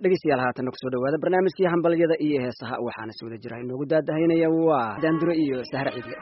dhegeystayaal haatanna kusoo dhawaada barnaamijkii hambalyada iyo heesaha waxaana si wada jira inoogu daadahaynaya waa daanduro iyo sahre ciidle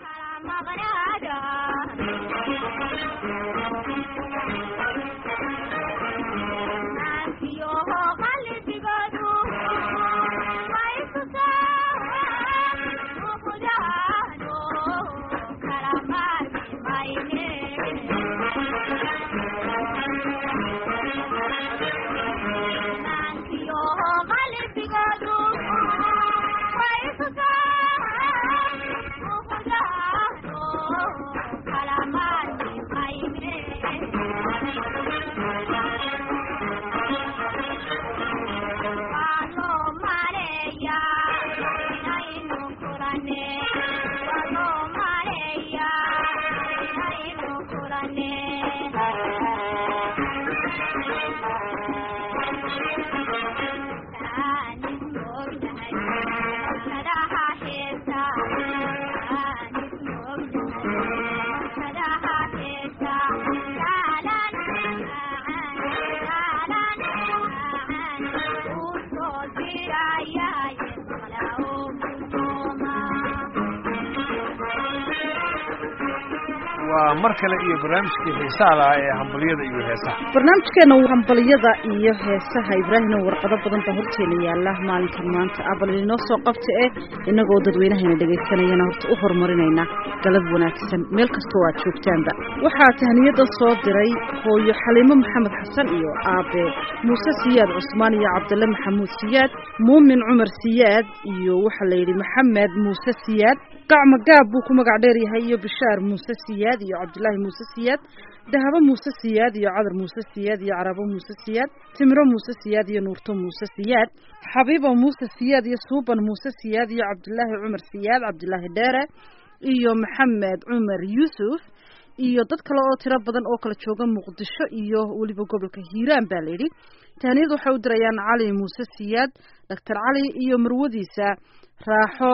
waa mar kale iyo barnaamijkii xiisaha lahaa ee hambalyada iyo heesaha barnaamijkeena hambalyada iyo heesaha ibraahimna warqado badan baa horteena yaala maalinkan maanta abal inoo soo qabta eh inagoo dadweynahayna dhegaysanayana horta u horumarinayna galab wanaagsan meel kastoo aad joogtaanba waxaa tahniyada soo diray hooyo xaliimo maxamed xasan iyo aabe muuse siyaad cusmaan iyo cabdille maxamuud siyaad muumin cumar siyaad iyo waxaa la yidhi maxamed muuse siyaad gacma gaab buu ku magac dheer yahay iyo bishaar muuse siyaad iyo cabdilaahi muuse siyaad dahabo muuse siyaad iyo cadar muuse siyaad iyo carabo muuse siyaad timiro muuse siyaad iyo nuurto muuse siyaad xabiibo muuse siyaad iyo suuban muuse siyaad iyo cabdilaahi cumar siyaad cabdilaahi dheere iyo maxamed cumar yuusuf iyo dad kale oo tiro badan oo kala jooga muqdisho iyo weliba gobolka hiiraan baa layidhi tahniyad waxay u dirayaan cali muuse siyaad doctor cali iyo marwadiisa raaxo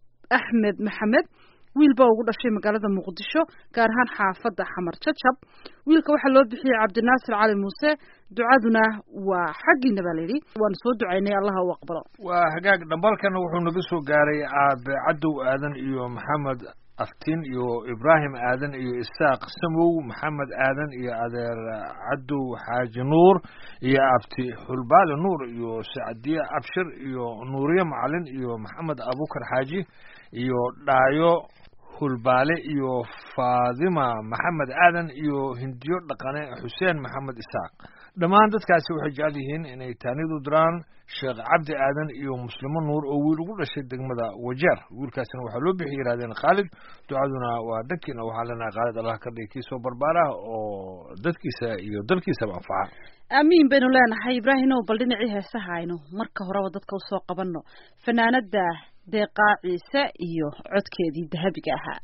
axmed maxamed wiil baa ugu dhashay magaalada muqdisho gaar ahaan xaafadda xamar jajab wiilka waxaa loo bixiyey cabdinaasir cali muuse ducaduna waa xaggiina baa layidhi waanu soo ducaynay allaha u aqbalo waa hagaag dhambalkana wuxuu naga soo gaaray aabe cadow aadan iyo maxamed aftiin iyo ibraahim aadan iyo isaaq samow maxamed aadan iyo adeer cadow xaaji nuur iyo abti xulbaali nuur iyo sacdiye abshir iyo nuuriye macalin iyo maxamed abukar xaaji iyo dhaayo hulbaale iyo faadima maxamed aadan iyo hindiyo dhaqane xuseen maxamed isaaq dhammaan dadkaasi waxay jecel yihiin inay taanidu diraan sheekh cabdi aadan iyo muslimo nuur oo wiil ugu dhashay degmada wajeer wiilkaasina waxaa loo bixi yidhahdeen khaalid ducaduna waa dhankiina waxaa leenahay khaalid allah ka dhigi kii soo barbaarah oo dadkiisa iyo dalkiisaba anfaca aamiin baynu leenahay ibraahimow bal dhinacii heesaha aynu marka horeba dadka usoo qabanno fanaanada deeqaa ciise iyo codkeedii dahabiga ahaa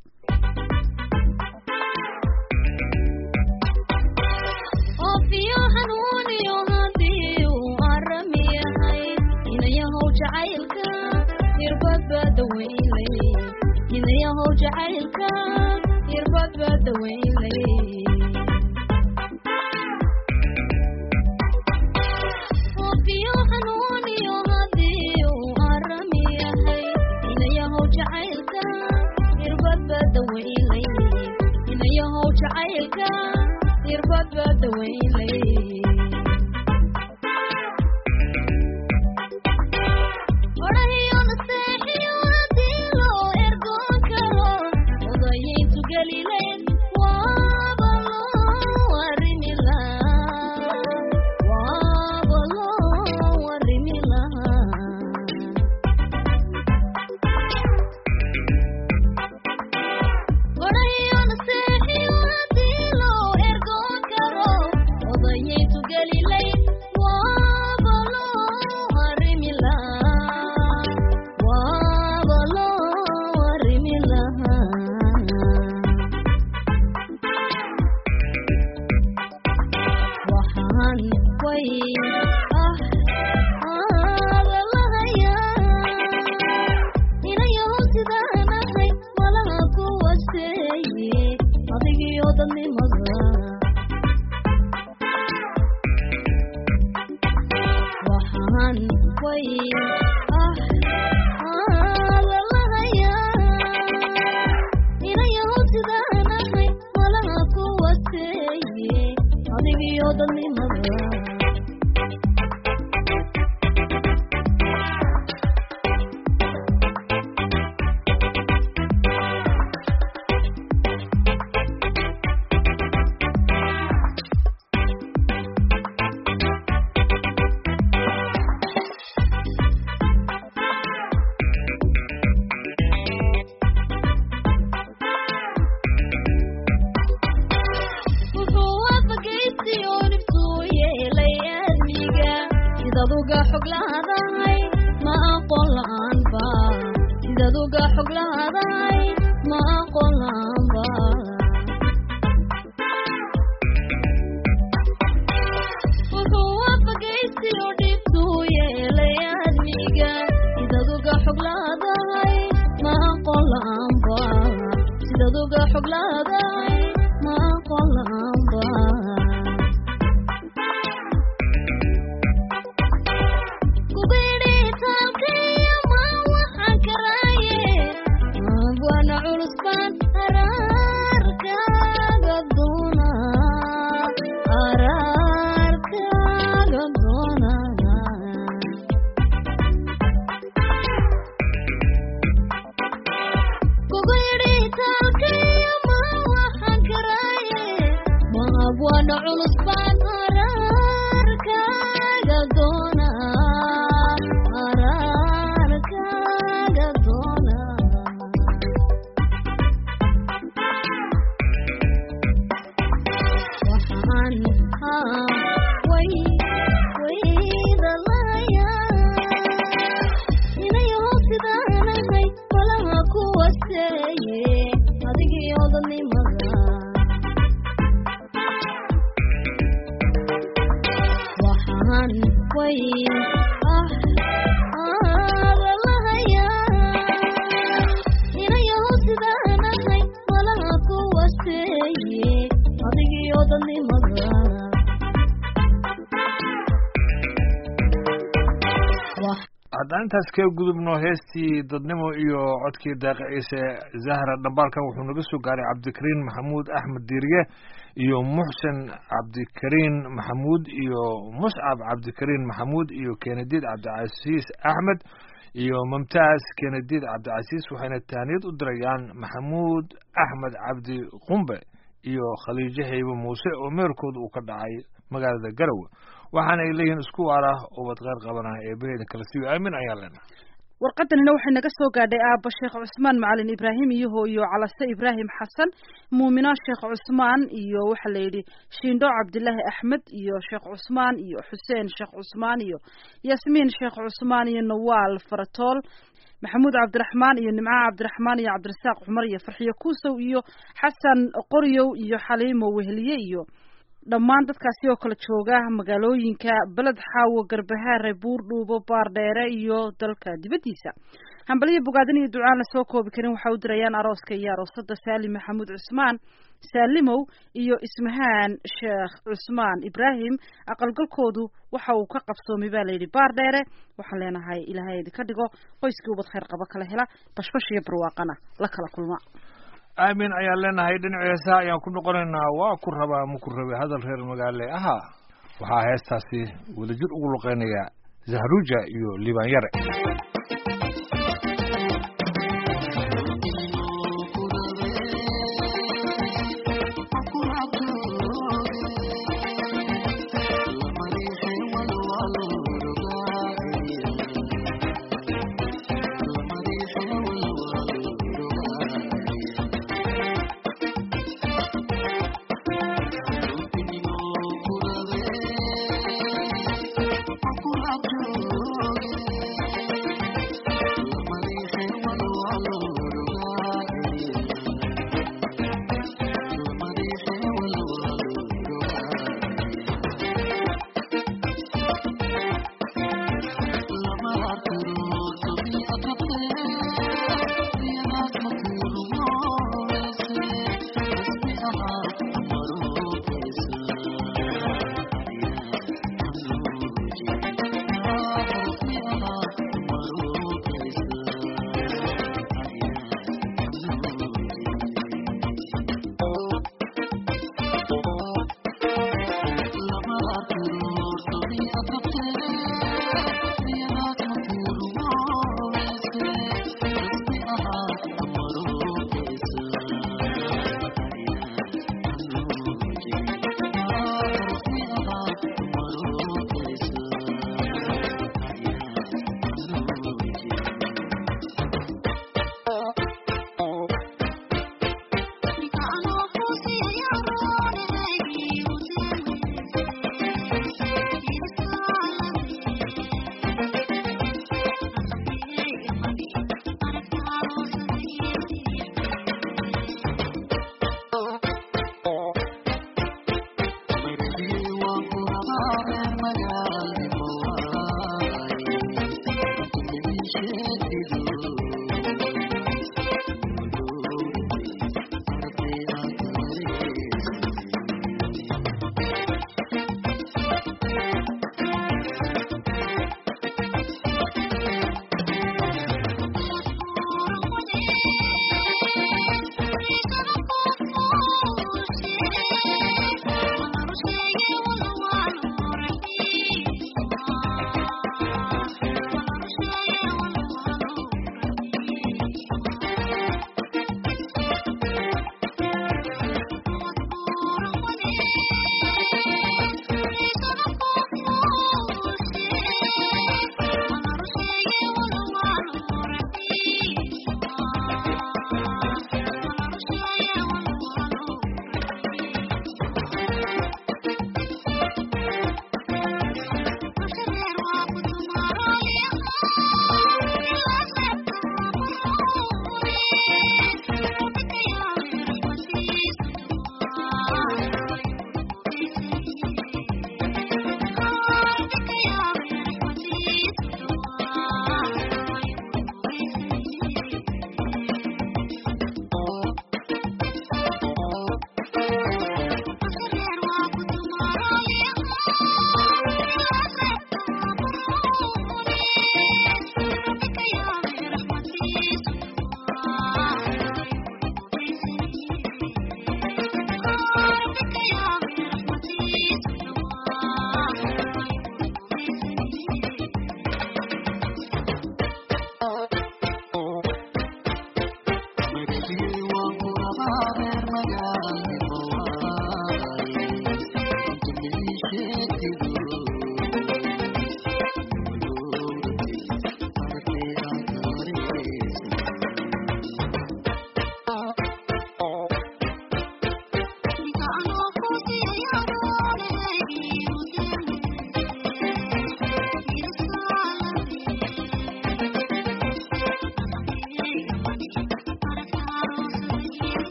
waxaan way ah aadalahayaa inayahow sidaan ahay malaha kuwaseeye adigiyo dadnimada wuxuu waafagaysi oo dhibtuu yeelay aadmiga sidaad uga xog lahadahay ma aqoon la'aanba sidaad uga xog lahadahay ma aqoon la'aanba wuxuu waafagaysi oo dhibtuu yeelay aadmiga sidaad uga xog lahadahay ma aqoon la'aanba sidaad uga xog lahadahay ma aqoon la'aanba kubidhitaalkaya ma waxaan karaaye waana culus baan araarkaaga doona araarkaaga doona kugu yidhi taalkaya ma waxaan karaaye maab waana culus baan araarkaaga doona araarkaaga doona waxaan haa way waydalayaa inayahow sidaan ahay malaha kuwaseeye adigiyo dadnimada waxaan way ah aadalahayaa inayahow sidaan ahay malaha kuwaseeye adigiyo dadnimada wax haddaan intaas kaga gudubno heestii dadnimo iyo codkii daaqi ciise zahra dhambaalkan wuxuu naga soo gaaray cabdikariin maxamuud axmed diiriye iyo muxsen cabdikariin maxamuud iyo muscab cabdikariin maxamuud iyo kenediid cabdicasiis axmed iyo mumtaaz kenediid cabdicasiis waxayna tahniyad u dirayaan maxamuud axmed cabdi qumbe iyo khaliijo haybe muuse oo meerkooda uu ka dhacay magaalada garowe waxaana ay leeyihiin isku waara ubad qeyr qabanah ee beheeda kala siiyo aamin ayaan leenahay warqadanina waxay naga soo gaadhay aabba sheekh cusmaan macalin ibraahim iyo hooyo calase ibraahim xasan muumino sheekh cusmaan iyo waxaa la yidhi shiindho cabdilaahi axmed iyo sheekh cusmaan iyo xuseen sheekh cusmaan iyo yasmiin sheekh cusmaan iyo nawaal faratool maxamuud cabdiraxmaan iyo nimco cabdiraxmaan iyo cabdirasaaq cumar iyo farxiyo kuusow iyo xasan qoryow iyo xaliimo weheliye iyo dhammaan dadkaasi oo kala jooga magaalooyinka beled xaawo garbahaare buurdhuubo baardheere iyo dalka dibaddiisa hambaliyo bogaadin iyo ducaan la soo koobi karin waxay u dirayaan arooska iyo aroosada saalim maxamuud cusmaan saalimow iyo ismahaan sheekh cusmaan ibraahim aqalgalkoodu waxa uu ka qabsoomay baa layidhi baardheere waxaan leenahay ilaahay idinka dhigo qoyskii ubad khayr qabo kala hela bashbash iyo barwaaqana la kala kulma aamin ayaan leenahay dhinaca heesaha ayaan ku noqonaynaa waa ku rabaa ma ku rabe hadal reer magaale ahaa waxaa heestaasi wadajir ugu luqeynaya zahruja iyo liibaan yare Thank you.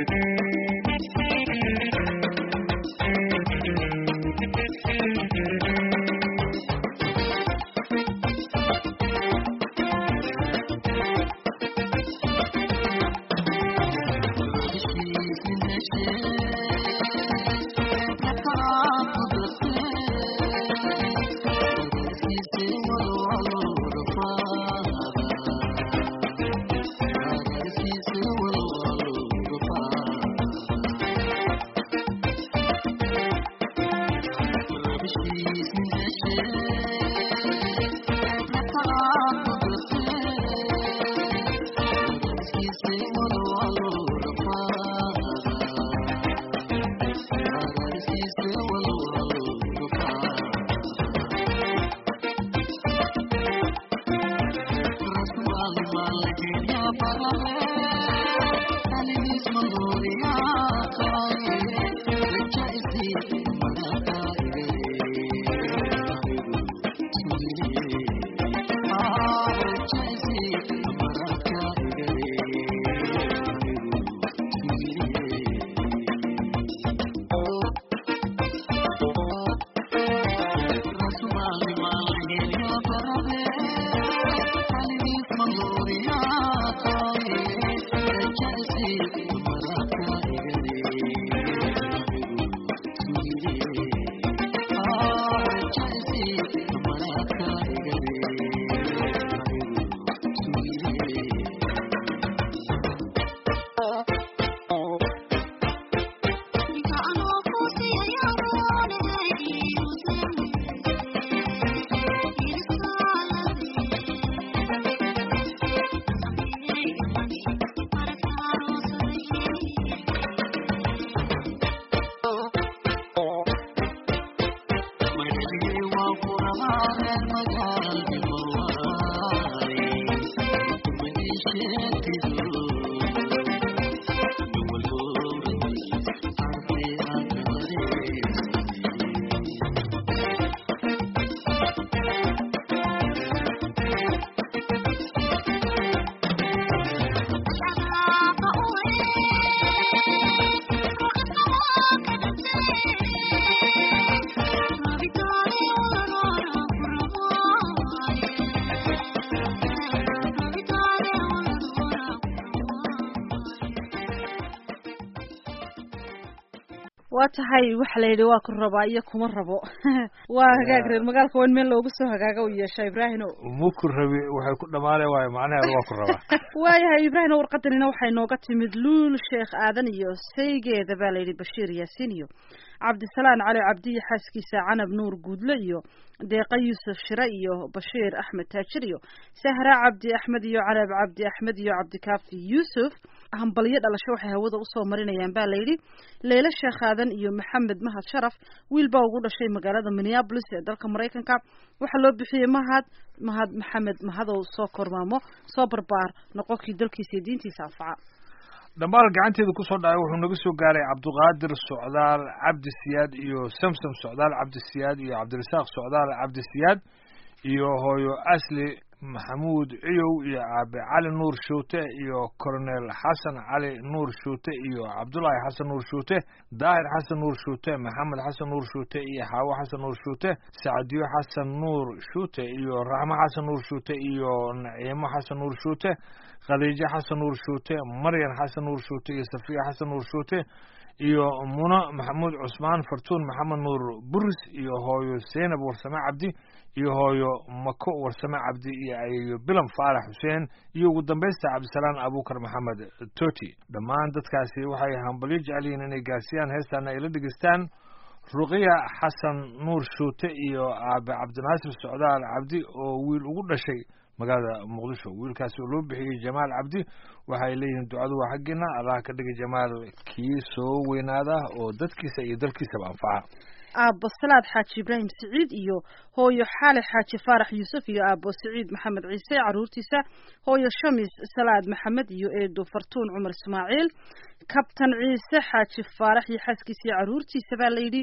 waa tahay waxa la yidhi waa ku rabaa iyo kuma rabo waa hagaag reer magaalka waa in meel loogu soo hagaaga u yeesha ibraahino muku rabi waxay ku dhamaanay waayo macnaheedu waa ku rabaa waayahay ibraahino warqadanina waxay nooga timid luul sheekh aadan iyo saygeeda baa layidhi bashiir yaasiin iyo cabdisalaan cali cabdiyo xaaskiisa canab nuur guudle iyo deeqa yuusuf shire iyo bashiir axmed taajir iyo sahra cabdi axmed iyo canab cabdi axmed iyo cabdikaafi yuusuf hambalyo dhalasho waxay hawada usoo marinayaan baa layidhi leyle sheekh aadan iyo maxamed mahad sharaf wiil baa ugu dhashay magaalada minneabolis ee dalka maraykanka waxaa loo bixiyey mahad mahad maxamed mahadow soo kormaamo soo barbaar noqonkii dalkiisa iyo diintiisa anfaca dhammaal gacanteeda kusoo dhacay wuxuu naga soo gaaray cabdiqaadir socdaal cabdi siyaad iyo samsam socdaal cabdi siyaad iyo cabdirasaaq socdaal cabdi siyaad iyo hooyo asli maxamuud ciyow iyo aabe cali nuur shuute iyo coronel xasan cali nuur shuute iyo cabdullaahi xasan nuur shuute daahir xasan nuur shuute maxamed xasan nuur shuute iyo xaawo xasan nuur shuute sacdiyo xasan nuur shuute iyo raxmo xasan nuur shuute iyo naciimo xasan nuur shuute khadiijo xasan nuur shuute maryan xasan nuur shuute iyo safiya xasan nuur shuute iyo muno maxamuud cusmaan fartuun maxamed nuur buris iyo hooyo seynab warsame cabdi iyo hooyo mako warsame cabdi iyo ayeeyo bilam faarax xuseen iyo ugu dambaysta cabdisalaan abuukar maxamed toti dhammaan dadkaasi waxay hambalyo jecel yihiin inay gaarsiiyaan heestaana ay la dhegeystaan ruqiya xasan nuur shuute iyo aabe cabdinaasir socdaal cabdi oo wiil ugu dhashay magaalada muqdisho wiilkaasi oo loo bixiyey jamaal cabdi waxay leeyihiin ducadu waa xaggiina allah ka dhigay jamaal kii soo weynaada oo dadkiisa iyo dalkiisaba anfaca aabbo salaad xaaji ibraahim siciid iyo hooyo xaale xaaji faarax yuusuf iyo aabbo siciid maxamed ciise caruurtiisa hooyo shamis salaad maxamed iyo eedo fartuun cumar ismaaciil kabtan ciise xaaji faarax iyo xaaskiisa iyo caruurtiisa baa layidhi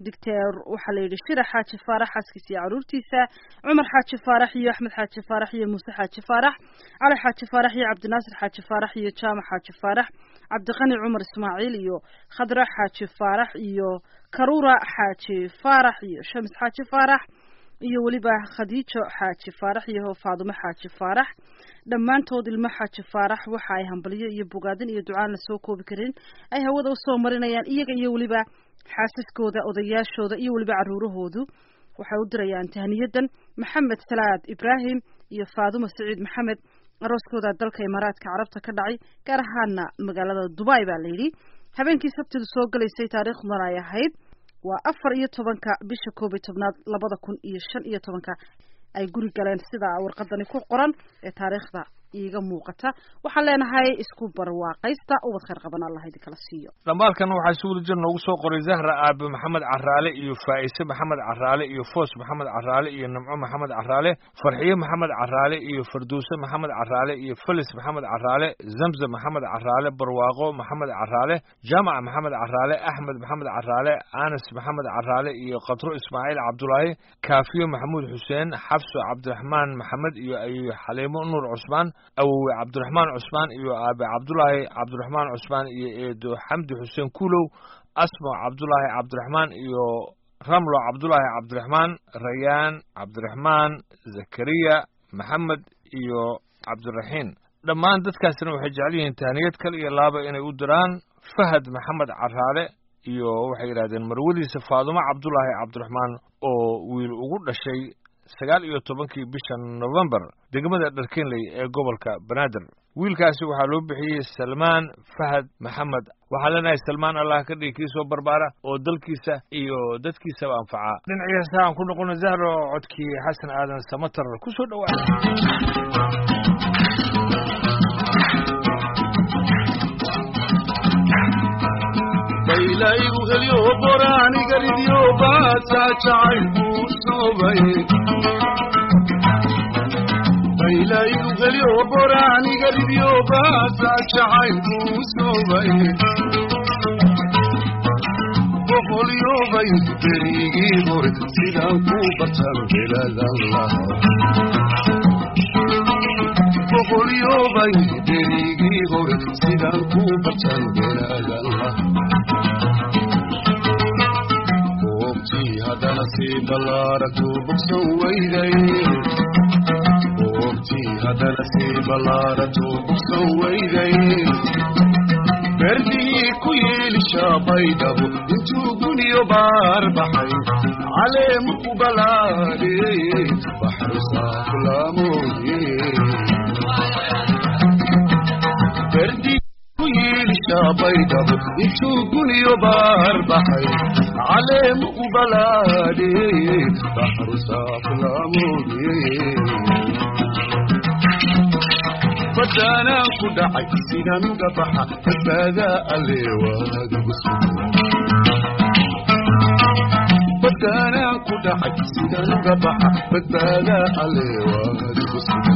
doctor waxaa la yidhi shira xaaji faarax xaaskiisa iyo caruurtiisa cumar xaaji faarax iyo axmed xaaji faarax iyo muuse xaaji faarax cali xaaji faarax iyo cabdinaasir xaaji faarax iyo jaamac xaaji faarax cabdiqani cumar ismaaciil iyo khadra xaaji faarax iyo karuura xaaji faarax iyo shams xaaji faarax iyo weliba khadiijo xaaji faarax iyo faadumo xaaji faarax dhammaantood ilmo xaaji faarax waxa ay hambalyo iyo bogaadin iyo ducaan la soo koobi karin ay hawada usoo marinayaan iyaga iyo weliba xaasaskooda odayaashooda iyo weliba caruurahoodu waxay u dirayaan tahniyadan maxamed salaad ibraahim iyo faadumo saciid maxamed arooskooda dalka imaaraadka carabta ka dhacay gaar ahaana magaalada dubai baa layidhi habeenkii sabtidu soo galaysay taariikhdan ay ahayd waa afar iyo tobanka bisha koob iyo tobnaad labada kun iyo shan iyo tobanka ay guri galeen sida warqadani ku qoran ee taariikhda iiga muuqata waxaan leenahay isku barwaaqaysta ubad khayr qaban allah idinkala siiyo dhambaalkan waxaa si wadajir noogu soo qoray zahra aabe maxamed caraale iyo faa'ise maxamed caraale iyo foos maxamed caraale iyo namco maxamed caraale farxiye maxamed caraale iyo farduuse maxamed caraale iyo felis maxamed caraale zamzam maxamed caraale barwaaqo maxamed caraale jaamac maxamed caraale axmed maxamed caraale anas maxamed caraale iyo qadro ismaaciil cabdulaahi kaafiyo maxamuud xuseen xabso cabdiraxmaan maxamed iyo iyo xaliimo nuur cusmaan awowe cabdiraxmaan cusmaan iyo aabe cabdulaahi cabdiraxmaan cusmaan iyo eedo xamdi xuseen kuulow asmo cabdulaahi cabdiraxmaan iyo ramlo cabdulaahi cabdiraxmaan rayaan cabdiraxmaan zakariya maxamed iyo cabdiraxiin dhammaan dadkaasina waxay jecel yihiin tahniyad kal iyo laaba inay u diraan fahad maxamed caraale iyo waxay yidhahdeen marwadiisa faadumo cabdulaahi cabdiraxmaan oo wiil ugu dhashay sagaal iyo tobankii bisha novembar degmada dharkenley ee gobolka banaadir wiilkaasi waxaa loo bixiyey salmaan fahad maxamed waxaa leenahay salmaan allah ka dhigi kii soo barbaara oo dalkiisa iyo dadkiisaba anfaca dhinacii heesaha aan ku noqono zahro codkii xasan aadan samatar ku soo dhawaada baylaygu helyo boraaniga ridyo baasaa jacaylkuu soobay baylaygu helyo boraaniga ridyo baasaa jacaylkuu soobay boqolyobay berigii hore sidaan ku bartan beladan lahaa boqolyobay berigii hore sidaan ku bartan beladan lahaa goobtii haddana sii ballaaragtu bogsan weyday goobtii haddana sii ballaaragtu bogsan weyday berdihii ku yeelishaa baydhabo intuu guniyo baar baxay caleemu ku balaadhe baxru saaflaamoye berdi ku yeelishaa baydhabo intuu guniyo baar baxay caleemu ku balaadhe baxru saaflaamoye badaanaan ku dhacay sidaan uga baxa badbaadaa alle waagagu sugan badaanaan ku dhacay sidaan uga baxa badbaadaa alle waagagu sugan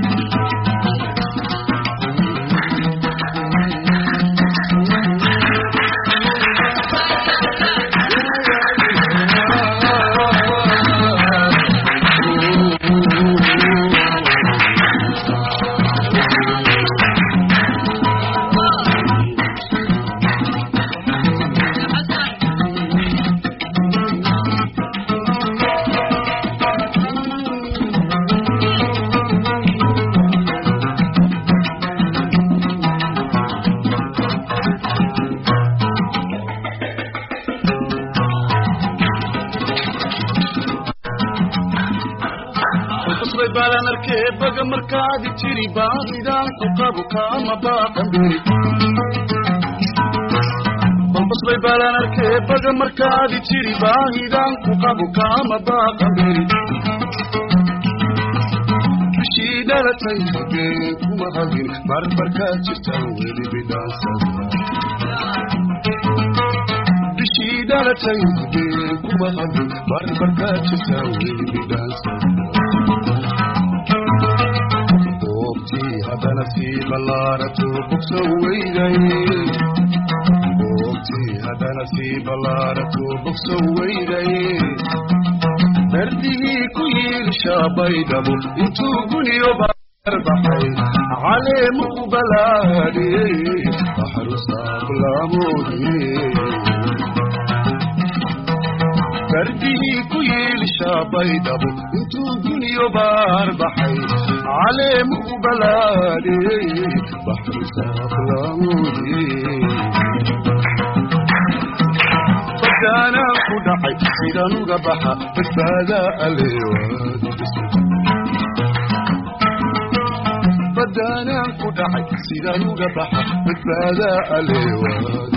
qasbay baalan arkee baga markaadi jiri baahidaan ku qabu kaama baaqan beri balbasbay baalan arkee baga markaadi jiri baahidaan ku qabu kaama baaqan beri bishii dhalatay been kuma hadin barbarkaad jirtaan weli bidhaansada bishii dhalatay been kuma hadin barbarkaad jirtaan weli bidhaansada goobtii haddana sii ballaarato bogsan weyday goobtii haddana sii ballaaratuu bogsan weyday berdihii ku yiilshaa baydhabo intuu guniyo baarbaxay caleemu u balaadhiyey baxru saaqlaamoodiyey berdihii ku yiilshaa baydhabo intuu guniyo baarbaxay caleemu u balaadhiyey baxru saaqlaamoodiyey badaanaan ku dhacay sidaan uga baxa badbaadaa aleewaad badaanaan ku dhacay sidaan uga baxa badbaadaa aleewaad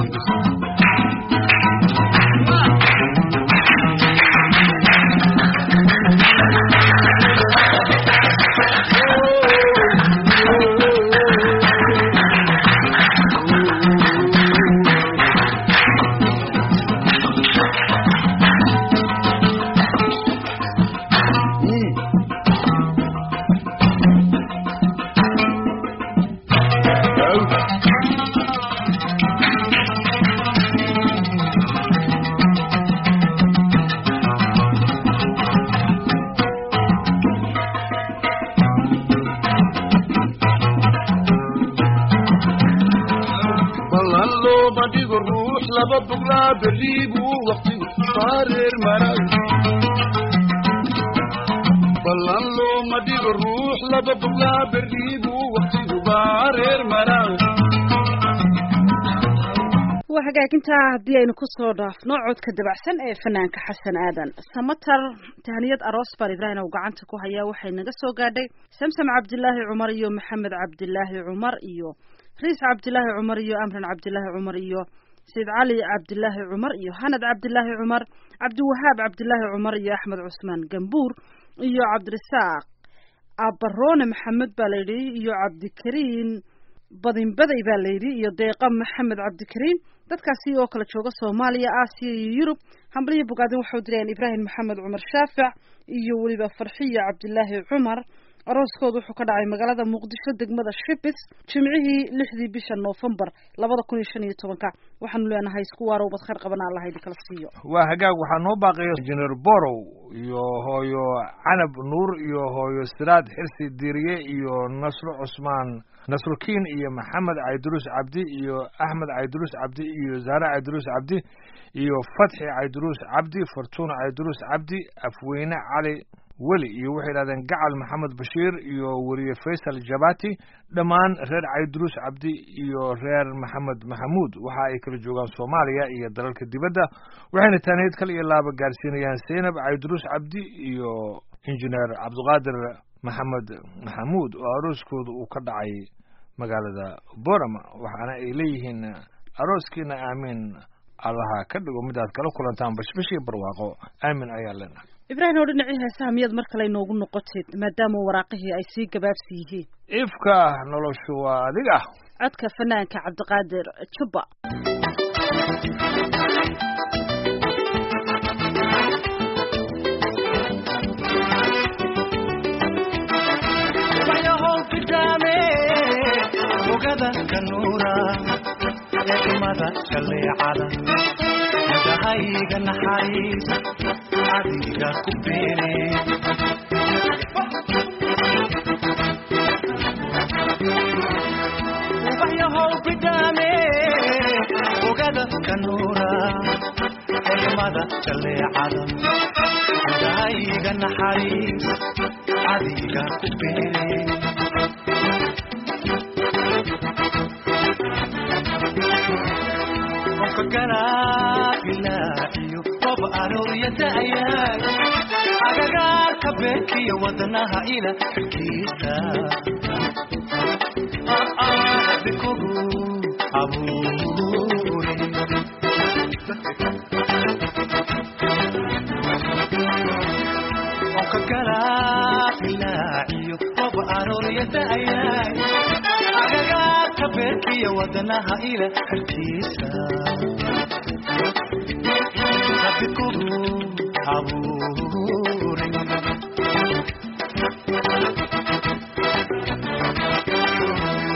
ballan looma dhigo ruux laba boglaa berrii buu waqtigu faareer maray ballan looma dhigo ruux laba boglaa berrii buu waqtigu faareer maray waa hagaagintaa haddii aynu kusoo dhaafno codka dabacsan ee fanaanka xasan aadan samatar tahniyad aroos baan ibraahim uu gacanta ku hayaa waxay naga soo gaadhay samsam cabdilaahi cumar iyo maxamed cabdilaahi cumar iyo riis cabdilaahi cumar iyo amran cabdilaahi cumar iyo sayid cali cabdilaahi cumar iyo hanad cabdilaahi cumar cabdiwahaab cabdilaahi cumar iyo axmed cusmaan gambuur iyo cabdirasaaq abarone maxamed baa layidhi iyo cabdikariin badinbaday baa layidhi iyo deeqa maxamed cabdikariin dadkaasi oo kala jooga soomaaliya aasiya iyo yurub hambalyo bogaadin waxau dirayaan ibraahim maxamed cumar shaafic iyo weliba farxiya cabdilaahi cumar arooskooda wuxuu ka dhacay magaalada muqdisho degmada shibis jimcihii lixdii bisha noofembar labada kun iyo shan iyo tobanka waxaanu leenahay isku waarow bad khayr qabana allah idin kala siiyo waa hagaag waxaa noo baaqaya injineer borow iyo hooyo canab nuur iyo hooyo siraad xirsi diiriye iyo nasro cusmaan nasrukiin iyo maxamed cayduruus cabdi iyo axmed cayduruus cabdi iyo zaare cayduruus cabdi iyo fatxi cayduruus cabdi fortuuna cayduruus cabdi afweyne cali weli iyo waxay yidhahdeen gacal maxamed bashiir iyo weriye faysal jabati dhammaan reer cayduruus cabdi iyo reer maxamed maxamuud waxa ay kala joogaan soomaaliya iyo dalalka dibadda waxayna taaniyad kal iyo laaba gaarsiinayaan zaynab cayduruus cabdi iyo injineer cabdiqaadir maxamed maxamuud oo arooskooda uu ka dhacay magaalada borama waxaana ay leeyihiin arooskiina aamiin allaha ka dhigo midaad kala kulantaan bashbashii barwaaqo aamin ayaa leenahay ibraahim oo dhinacii heesaha miyaad mar kale inoogu noqoteed maadaama waraaqihii ay sii gabaabsi yihiin ifka noloshu waa adiga codka fanaanka cabdiqaadir jubba waxyahow fitaame ogada kanuura eegmada shaleecada madahayga naxariis adiga ku beere ubaxyahow fitaame ogada kanuura eegmada shaleecada madahayga naxariis adiga ku beere qofka ganaabilaaciyo qof arooriyadayaay agagaarka beerkiyo wadnaha ila xilkiisa bikugu abuure qofka ganaabilaaciyo qof arooriyadayaay agagaarka beerkiyo wadnaha ila xilkiisa bikugu abuure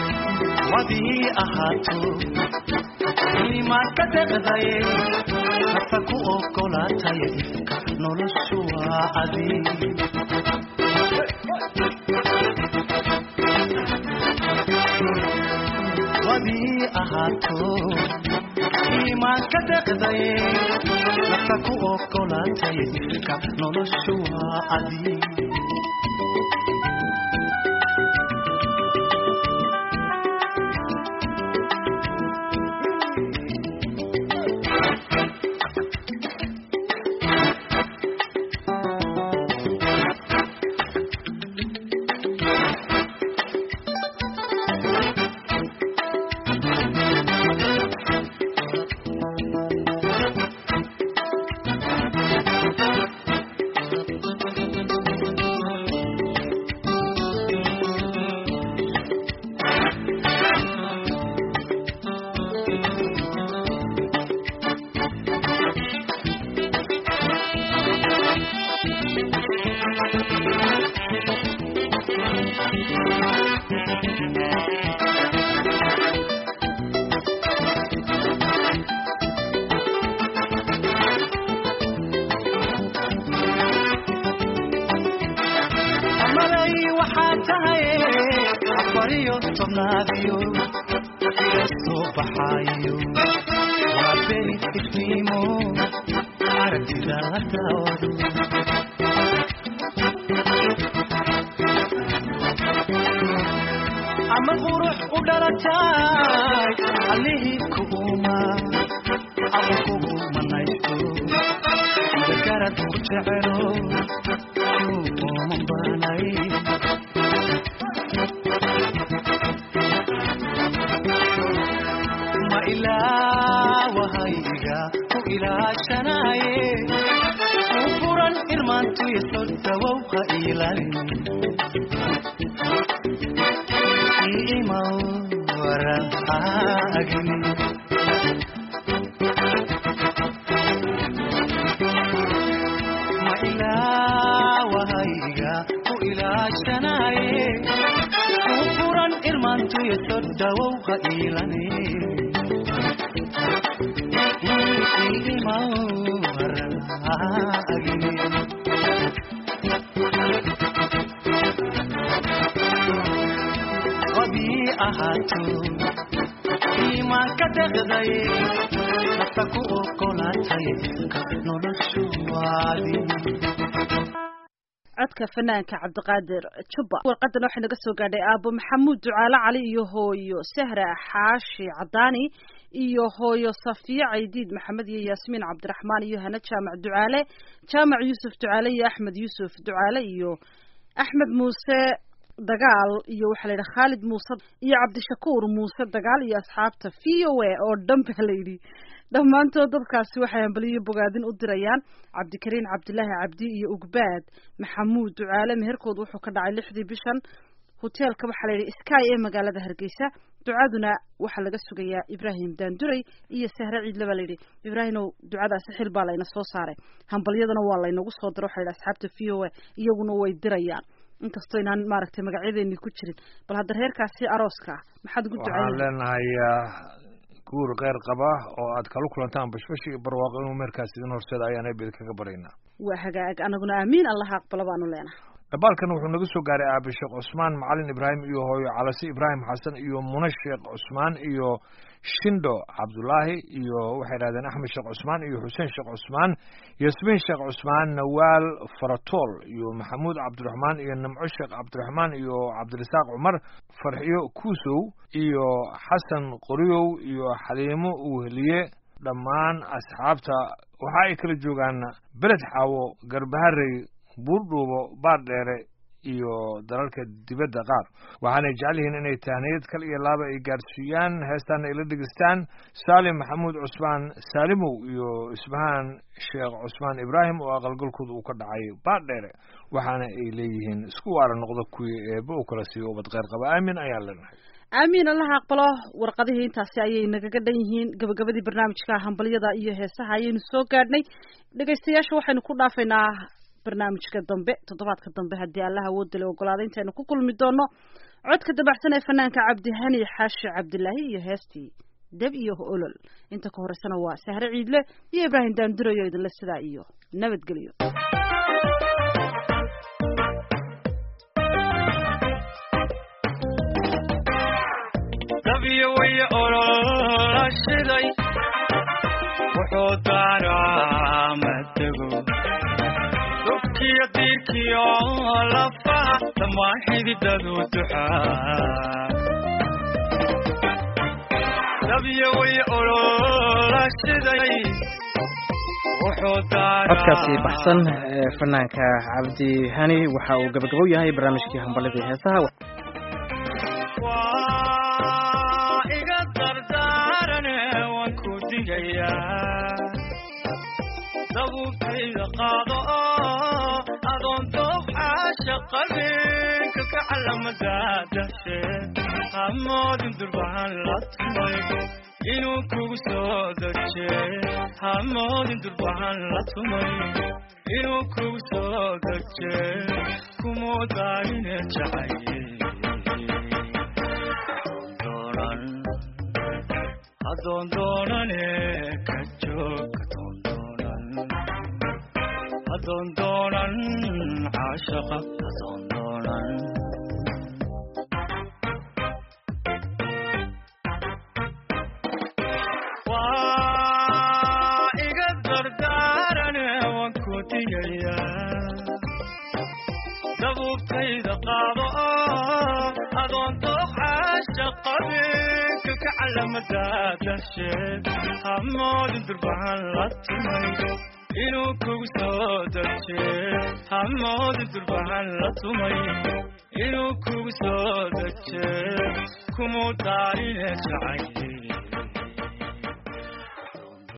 wadii ahaato imaan ka deqdaye nafta ku ogolaataya ifka noloshu waa adiig wadii ahaato iimaan ka deqday nafta ku ogolaataya ifka noloshu waa adiig malay waxaa tahay afariyo tobnaadiyo ila soo baxaayo waa beri iftiimo aragtida la daawado ama qurux u dhalatay allihii kuuma ama kugu manaysto ida garad ku jecelo uuman baanay ma ilaawahayga ku ilaashanaye u furan irmaantuya soo dawow ha iilalin iimaw waran haagin ma ilaawahayga ku ilaashanaye u furan irmaantuya soo dawow ha iilane iimaw waran haagin wadii ahaato iimaan ka deqday nafta ku ogolaatay ka noloshu waadi codka fanaanka cabdiqaadir jubba warqadan waxay naga soo gaadhay aabo maxamuud ducaale cali iyo hooyo sahra xaashi cadaani iyo hooyo safiya caydiid maxamed iyo yaasmiin cabdiraxmaan iyo hana jaamac ducaale jaamac yuusuf ducaale iyo axmed yuusuf ducaale iyo axmed muuse dagaal iyo waxaa la yidhi khaalid muuse iyo cabdishakuur muuse dagaal iyo asxaabta v o a oo dhan baa la yidhi dhammaantood dadkaasi waxay hambaliyo bogaadin u dirayaan cabdikariin cabdilaahi cabdi iyo ugbaad maxamuud ducaale meherkood wuxuu ka dhacay lixdii bishan hoteelka waxaa la yidhi sky ee magaalada hargeysa ducaduna waxaa laga sugayaa ibraahim daanduray iyo sahre ciidle baa layidhi ibraahimow ducadaasi xil baa layna soo saaray hambalyadana waa laynagu soo diro waxa la yidhi asxaabta v o a iyaguna way dirayaan inkastoo inaan maaragtay magacyadeeni ku jirin bal hadda reerkaasi arooska ah maxaad ugu waxaan ducayn leenahay ah, guur kheyr qaba oo aad kala kulantaan bashbash iyo barwaaqo inuu meerkaas idin horseeda ayaan ebil kaga baryaynaa waa hagaag anaguna aamiin allaha aqbalo baanu leenahay dhabaalkan wuxuu naga soo gaaray aabe sheekh cusmaan macalin ibraahim iyo hooyo calase ibraahim xasan iyo mune sheekh cusmaan iyo shindo cabdulaahi iyo waxay idhahdeen axmed sheekh cusmaan iyo xuseen sheekh cusmaan yasmiin sheekh cusmaan nawaal faratool iyo maxamuud cabdiraxmaan iyo nimco sheekh cabdiraxmaan iyo cabdirasaaq cumar farxiyo kuusow iyo xasan qoriyow iyo xaliimo uwehliye dhammaan asxaabta waxa ay kala joogaan beled xaawo garbaharey buurdhuubo baardheere iyo dalalka dibadda qaar waxaanay jecel yihiin inay tahniyad kal iyo laaba ay gaarsiiyaan heestaana ay la dhegeystaan saalim maxamuud cusmaan saalimow iyo isbahaan sheekh cusmaan ibraahim oo aqalgalkooda uu ka dhacay baardheere waxaana ay leeyihiin isku waara noqda kuwii eebba u kala siiyo ubad kheyr qaba aamin ayaan leenahay aamiin allaha aqbalo warqadihii intaasi ayay nagaga dhan yihiin gabagabadii barnaamijka hambalyada iyo heesaha ayaynu soo gaadhnay dhegaystayaasha waxaynu ku dhaafaynaa barnaamijka dambe toddobaadka dambe haddii allaha awoodda le ogolaada intaynu ku kulmi doono codka dabacsan ee fanaanka cabdihani xaashi cabdilaahi iyo heestii deb iyo olol inta ka horeysana waa sahre ciidle iyo ibraahim daandurayo idinle sidaa iyo nabadgelyo dabiyo way olola shiday wuxuu daaraa matego dubkiyo diirkiyo lafaha dhammaan xididadu duxaa dabiyo way olola shiday wuxuu daaraa codkaasi baxsan ee fanaanka cabdi hani waxa uu gabagabo yahay barnaamijkii hambaladii heesaha waa iga dardaarane waan ku digayaa dabuubtayda qaado oo adoon doob xaasha qabinka ka calamada dashe hamoodin durbahan la tumay inuu kugu soo deje hamoodin durbahan la tumay inuu kugu soo deje kumoodaanine jacaye adoon doonane ka joog adoon doonan adoon doonan caashaqa adoon doonan waa iga dardaarane waan ku digayaa dabuubtayda qaado oo adoon dooxaasha qabinka ka calamada dasheed hamoodin durbahan la tumay inuu kugu soo deje hamoodin durbahan la tumay inuu kugu soo deje kumuu daarine jacaye